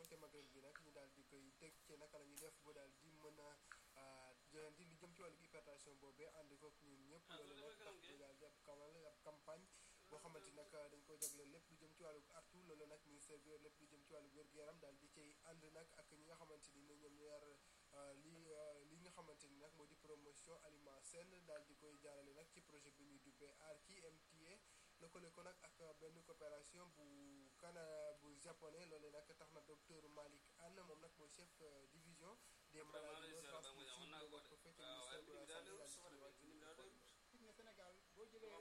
te magal gi nag ñu daal di koy teg ci naka la ñuy def ba daal di mën a jëlanti li jëm ci wàllu hypertension boobee ànd ko ñun ñëpp loolu nag tax ñu daal di ab kamal ab campagne boo xamante nag dañ ko jagleel lépp lu jëm ci wàllu artu loolu nag ministère bi lépp lu jëm ci wàllu wér-gu-yaram daal di cay ànd nag ak ñi nga xamante ni ñoom ñu yar li li nga xamante ni nag moo di promotion aliment sain daal di koy jaarale nag ci projet bi ñuy duppee ARKI MTA lëkkale ko nag ak benn coopération bu kana bu japonais loolu nag tax na docteur Malick Anne moom nag mooy chef division des maladies non transmissibles nekk ko fekk ministère de la santé daal di gis nga Sénégal boo jëlee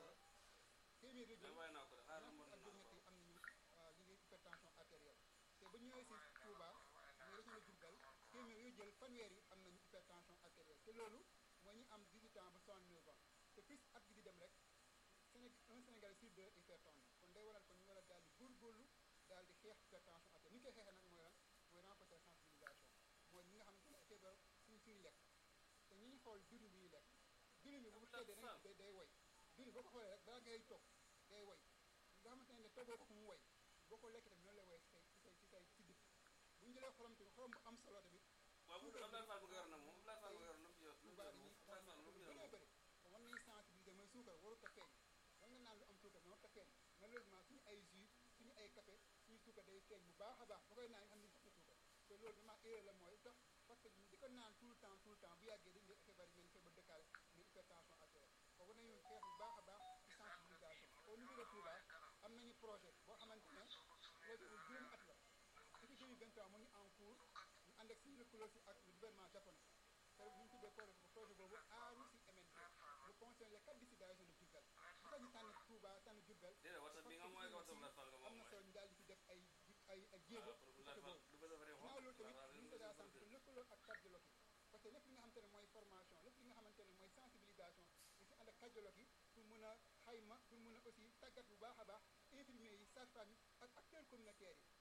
téeméer yu jël ñaar fukk ak juróom-ñett yi am nañu li ngi hypertension artérielle te ba ñëwee si Touba muy région de Diourbel téeméer yoo jël fanweer yi am nañu hypertension artérielle te loolu mooy ñu am 18 ans ba 69 ans te plus at bi di dem rek Séné un Sénégalais sur deux hypertendu kon day waral kon ñu war a daal di góorgóorlu daal di xeex hypertension artérielle ni ñu koy xeexee nag mooy lan mooy renforcer sensibilisation mooy ñi nga xamante ne feebar suñ suñu lekk te ñi ñu xool dund bi ñuy lekk dund bi bu teddee da day day woy dund boo ko xoolee rek balaa ngay toog day woy nga xamante ne toggoo ko mu woy boo ko lekk tamit noonu lay woy ci say ci say ci say ci dëkk bu ñu jëlee xorom tamit xorom bu am solo tamit waaw bu Abdoulaye Fall bëgg yor na moom Abdoulaye Fall bëgg yor na mu ci yor lu baax dañuy bëree bëri kon war nañu sensibiliser mooy suukar warut a feeñ war nga naan lu am suukar mais warut a feeñ malheureusement suñu ay jus suñu ay café suñu suukar day feeñ bu baax a baax ba koy naan xam ne ñu suukar te loolu vraiment erreur la mooy tax parce que di ko naan tout le temps tout le temps bu yàggee dañu def feebar yi mel ni feebar dëkkaale mais hypertension artérielle kon war nañu xeex bu baax a baax ci sensibilisation au niveau de Touba am nañu projet boo xamante ne projet bu juróomi at la depuis 2023 mu ngi en cours ñu ànd ak suñu lëkkaloo si ak le gouvernement japonais te bu ñu tuddee projet projet boobu aaru si MNT lu concerne les quatre districts de la région de Diourbel bu tax ñu tànn Touba tànn Diourbel déedéet whatsapp bi nga mooy ko whatsapp Abdoulaye Fall nga am moom na mooy solo ñu daal di si def ay ay ay jéego pour ci Abdoulaye côté Fall boobu du bëgg a ginnaaw loolu tamit ministère de la santé dafa lëkkaloo ak cardiologue yi parce que lépp li nga xamante ne mooy formation lépp li nga xamante ne mooy sensibilisation di si ànd ak cardiologue yi pour mën a xayma pour mën a aussi tàggat bu baax a baax infirmiers yi sages-femmes yi ak acteurs communautaires yi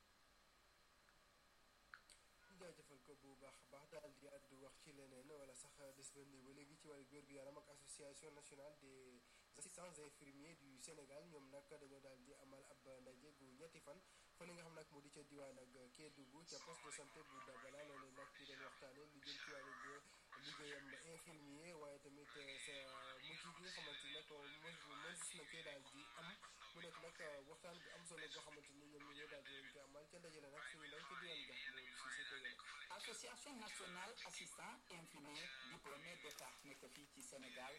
ñu jaajëfal ko bu baax a baax daal di àddu wax ci leneen wala sax des ba nii ba léegi ci wàllu wér-gu-yaram ak association nationale des assistants infirmiers du Sénégal ñoom nag dañoo daal di amal ab ndaje gu ñetti fan fa li nga xam nag moo di ca diwaan ak Kédougou ca poste de santé bu Dabala loolu nag ñu doon waxtaane lu jëm ci wàllu liggéeyam infirmier waaye tamit sa mucc gi nga xamante ni nag mos mos na cee daal di am mu nekk nag waxtaan bu am solo boo xamante ni ñoom ñoo daal di leen ko amal ca ndaje la nag suñu ndaw ca diwaan ga moom si sa tëgale association nationale assistant infirmier diplômé d'état nekk fii ci Sénégal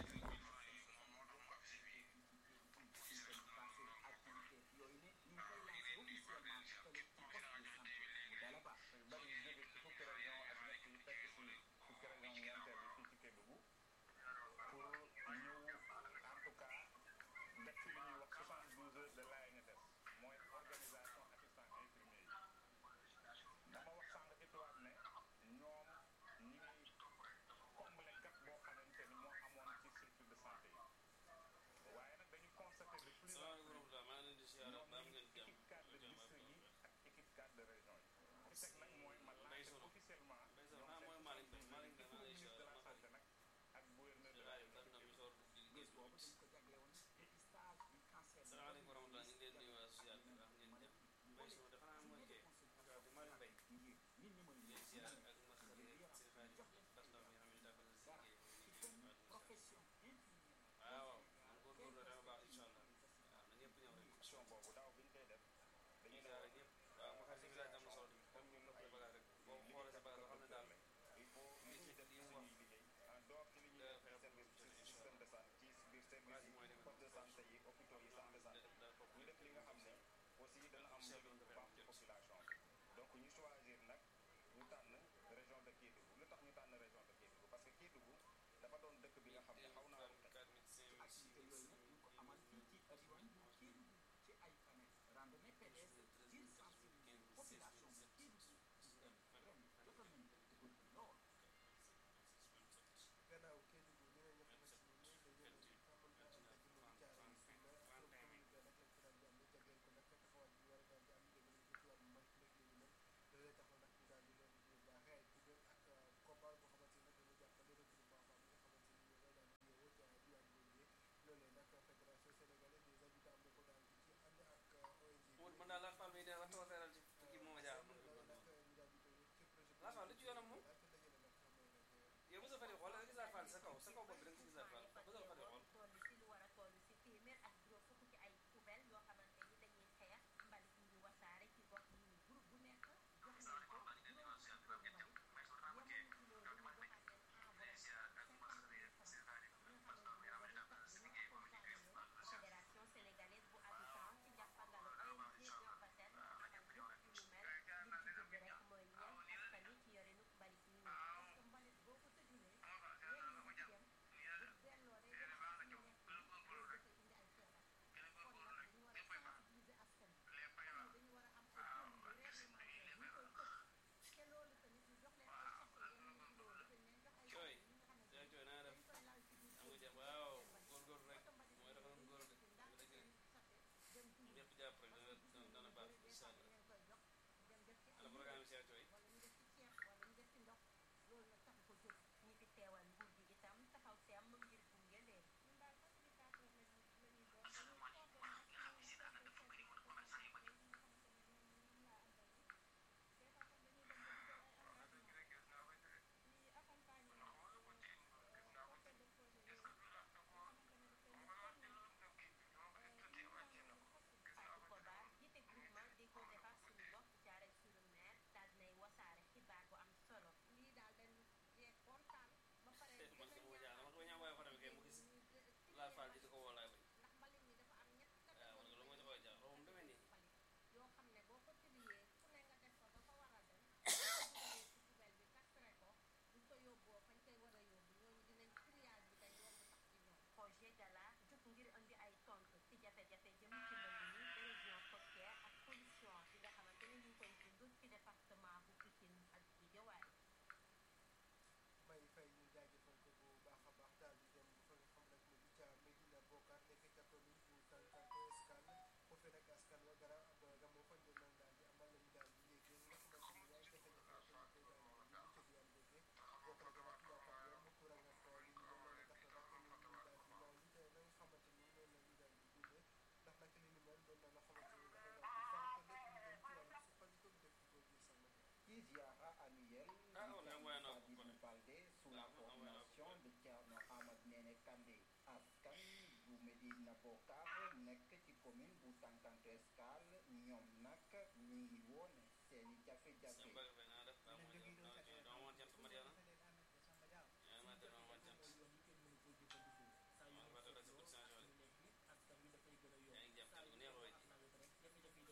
yooyu ne ñu ngi koy lancé officiellement fële ci poste de santé bu Dalaba bari yu jóge ci fukki région ak ñett yi fekk si fukki région ñeenteel bi fii ci Kédougou pour ñëw en tout cas def ci li ñuy wax 72 heures de l'ANSS mooy organisation assistant infirmier yi dama wax sànq ci tubaab ne ñoom ñi ngi combler gap boo xamante ni moo amoon ci structure de santé yi waaye nag dañu constater de plus en salaamaaleykum plus wa rahmatulah maa ngi leen di siyaare ñoom ba am ñi ngeen jàmm équipe cadre de district yi ak équipe cadre de région yi ci teg nag mooy ma Mbaye lancé Sono. officiellement Mbaye Sono, ñoom ah, seen mooy Malick Mbaye. soixante-douze Malick Mbaye, maa ngi lay ministre de la siyaare, santé nag ak gouverneur de la waaye région daf na mi soor di bés gis boobu dañ ko jagle woon dépistage du cancer salaamaaleykum wa rahmatulah ñu ngi leen di nuyu waa social bi wax ngeen jëf Mbaye Sono dafa naa mooy kee ak Malick Mbaye ngir nit ñi mën ngeen a siyaare ak Massa Gueye ak seen xarit bas ndaw mi nga xam ne dafa na si dara liggéey ci muy benn liggéey profession infirmière waaw waaw man góorgóorlu dama baax incha allah waaw na ñëpp ñëw rek action boobu daaw bi ñu koy def dañuy dañuy ne siyaare ñëpp waaw ma xam si village am na solo tamit comme ñun ay bagage rek boo xoolee sa bagage loo xam ne daal il faut li ci def li mu wax suñuy liggéey en dehors ci li ñuy da def fexe ci service ba ci système de santé ci biir service mooy yi li poste de santé yi hôpitaux yi centre de santé da da ñu def li nga xam ne aussi dana am njëriñ bu baax ci population bi donc ñu choisir nag ñu tànn région de Kédougou lu tax ñu tànn région de Kédougou parce que Kédougou dafa doon dëkk bi nga xam ne xaw naa wute activité yooyu nag ñu ko amal fii ci diwaan bu Kédougou ci ay panel randonnée pédestre ngir sensibiliser population bu Kédougou ren jotoon nañu ko dugal bi lool gannaaw Kédougou ñeneen ñoo xamante ni ñoom dañoo leen xamal naa am ndaje moom jaaree yi fii nag comme commune bi nag lañ ko daan di am di jagleel ko nag taxawaay bi war a daan di am dégg nañ ko ci wàllu mbay mi nekk li mel loolee tax na nag ñu daal di leen di baaxee ay kuréel ak combat boo xamante ni nag dañu jàppale regroupement femme yi nga xamante ni ñoo daal di yeewoo ca diwaan boobu loolee nag fédération sénégalaise des habitants am na ko daal di ci ànd ak ONG man daal laa Fall Laat Fall lu ci yoonam moom daa ko dajale nag xam nga ne yow mos a fari xool da nga gisaat Fall sa kaw sa kaw bopp bi da nga ci gisaat Fall mos a fari xool toll si lu war a toll si téeméer ak juróom fukk ci ay poubelle yoo xamante ni dañuy xeex mbalit yi ñu wasaare ci gox yi groupe bu nekk jox nañ ko juróom fukki tonne mbalit yemuñu ci loolu ñu joxaat leen enveloppe cinquante mille francs ñoo xamante ni dañuy tax dañu accompagner leen fédération sénégalaise bu habitant ci njàppandalu ONG Urbasen ñu amal yëpp yu ñu mel li ci jublu rek mooy ñeel askan wi ci yorinu mbalit yi parce que mbalit boo ko tëjulee yenn yi ci dem bu delloo day def ci ñu nekk loolu dafay indi ay feebar kon nag dañu war a sensibiliser askan wi xam ne dañu war a am ay communes réglementaires ñu koy tëj te loolu tamit ñu jox leen ay sachet yenn yi ci loolu dañ leen jox ay Cooy. sachet yi nga xamante yaa ni cooy naa def dañ koy lal ci biir am nga kër jàpp gi waaw seen mbalit. góorgóorlu rek oto mbalit mooy yi dafa dañ doon góor koy de ndànk dëgg seen sachet dem tuuri ñëpp jàpp rek parce dana que gis dana nañu baax bëri des incha fois allah dañ leen koy jox dem def ci ala ay programme bi Cheikh Cooy wala ñu def ci ceeb wala ñu def ci ndox loolu nag taxu ko jóg ñi fi teewal nguur gi itam taxaw seem ngir gunge leen ñun daal facilitateur la ñu la ñuy doon dañuy coordonné ak suñu service service de santé yi nga xamante ne ñoom ñoom laa àndal des fois sax dañuy dem ba dugal ay engagement di accompagner porteur de projet yooyu nga xamante ne dafay ñu Fatou Kobar jiite groupement di ko defar suñu bopp jaare suñu maire daal dinay wasaare xibaar bu am solo lii daal dañ cee kontaan ba pare man dafa kay moo ñaan jaaxal man ko ñaan waaye fa demee kay mu gis ñu de- laal Fall ji di ko woo laay bañ ndax mbalit mi dafa am ñetti waaw man loolu mooy dafa jaaxal moom demee nii mbalit yoo xam ne boo ko triyee fu ne nga def ko ba fa war a dem boo ko dugalee ci poubelle bi kastré ko buñ ko yóbboo fañ koy war a yóbbu ñooñu dinañ triage bi day yomb sax ci ñoom projet Gala jóg ngir indi ay tontu ci jafe-jafe jëm ci mbënd mi érosion côtière ak pollution bi nga xamante ni ñu ngi koy dund ci département bu Pikine ak Guédiawaye may fay ñu jaajëfal ko bu baax a baax daal di dem fa nga xam nag mu di ca Medina Bokar nekk ca commune bu Kankanté Escale foofee nag askan wa gara ga moo fa doon daal di amal lañu daal di yéegee li nga xamante ni yaay jafe-jafe rek ñu koy daal di dund ca diwaan boobee bokk na gën a tubaab ak yoon courant ak li ñu mel loolu tax na nag ñu daal di ñaaw li te la nga xamante ni noonu la ñu daal di dundee ndax nag li ni mel doon na loo xamante ni dafay daal di fànq lépp lu jëm ci wàllu suqaliku dëkk boobu sama Qui ziara annuel Ah, on a envoyé un du enfant, Fadilou Baldé sous la Ah, on a envoyé un enfant. coordination de Thierno Ahmad Néné Kandé askan bu Medina Bokar nekk ci commune bu Tankanto Escale ñoom nag ñu ngi woone seeni jafe-jafe seen bëgg fay naa def baax mooy def dama dama woon jant Mariana yaa ma def dama woon jant maa ngi fàtte rek sa cotisation de yaa ngi jàpp jant bu neex waay ji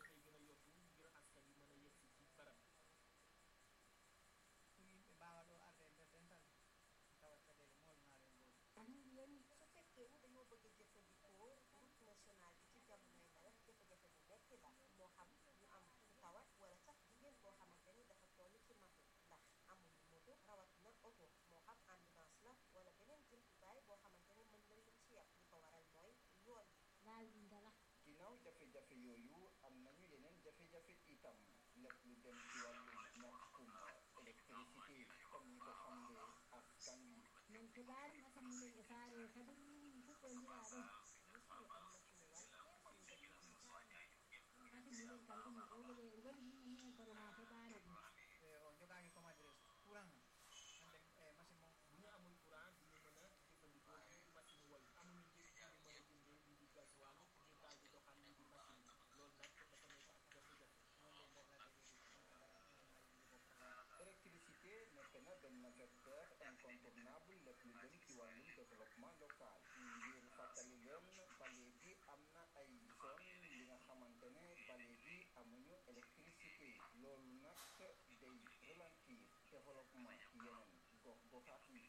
yéen su fekkee ni dañoo bëgg a jëfandikoo route nationale bi ci jamonoy nawet jafe-jafe bu metti la moo xam ñu am ku tawat wala sax jigéen boo xamante ni dafa toll ci matu ndax amuñu moto rawatina oto moo xam ambulance la wala beneen jumtukaay boo xamante ni mën nañ leen ci yàpp li ko waral mooy yoon yi ginnaaw jafe-jafe yooyu am nañu yeneen jafe-jafe itam lépp lu dem ci wàllu ñàkkum électricité comme ni ko xamle askan wi min kibaari masammin e saare kadi fuɗɗodiraɗo musuñu am na suñu wàll suñu dëkk bi kadi minen kam ɗum ɗoɗo ɓe goni minen kono ma heɓani ɗum on jogaangi comme adresse courant hande e machine mo bu ñu amul courant du ñu mën a jëfandikoo ci machine wol amuñu njëg ci ñu mën a jëndee lii di gasoil ngir daal di doxal lii di machine bi loolu nag dafa nekk ak jafe-jafe noonu leen rek la déggee di électricité nekk na benn vecteur incontournable lépp lu jëm ci wàllum développement local ngir fàttali leen ba léegi am na ay zone li nga xamante ne ba léegi amuñu électricité loolu nag day ralentir développement yeneen gox goxaat yi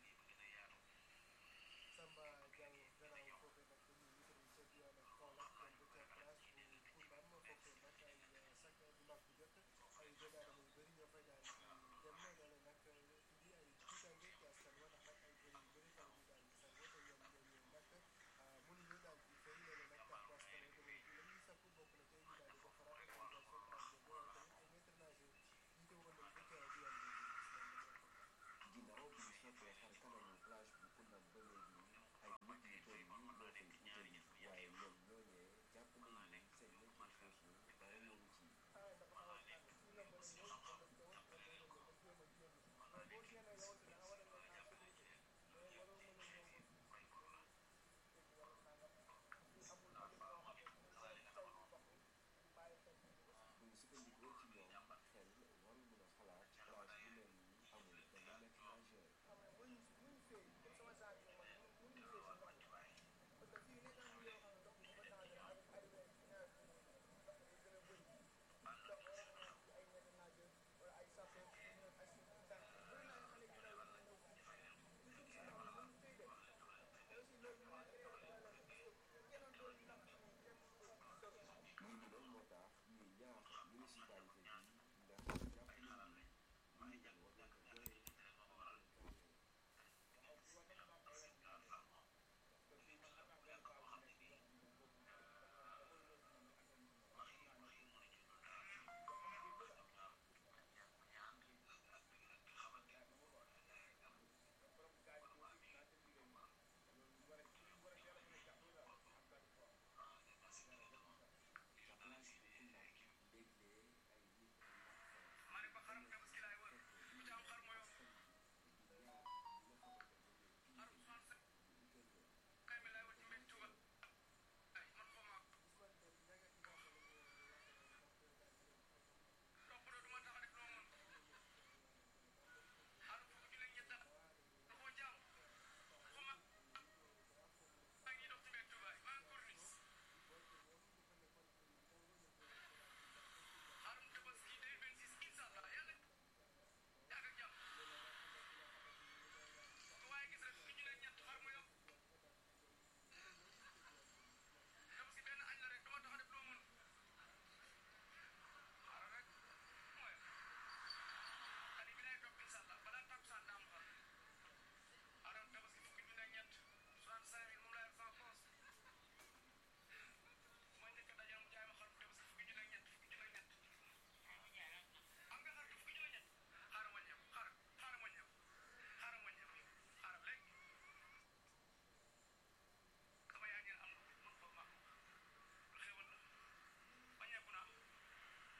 Samba Diaw gannaaw foofee nag ñu ngi tëdd ca diwaan ak Kaolack dem ba ca place bu Koundam foofee nag ay chaque dimanche bu jot ay doomu aadama yu bëri ñoo fay daal di dem loole nag indi ay tiitange ci askan wa ndax nag ay bëri yu bëri fa la ñu daal di sangoo te ñoom ñooñu nag mënuñu daal di fay loole nag tax ba askan wa jamono ji la ñuy sakku bokk na tey ñu daal di defaraat organisation trajet boobu tamit ay maître nageur jiite woon nañ ko ca diwaan boobu gis nañ ne ginnaaw bi ñu soppee xar kanam municipalité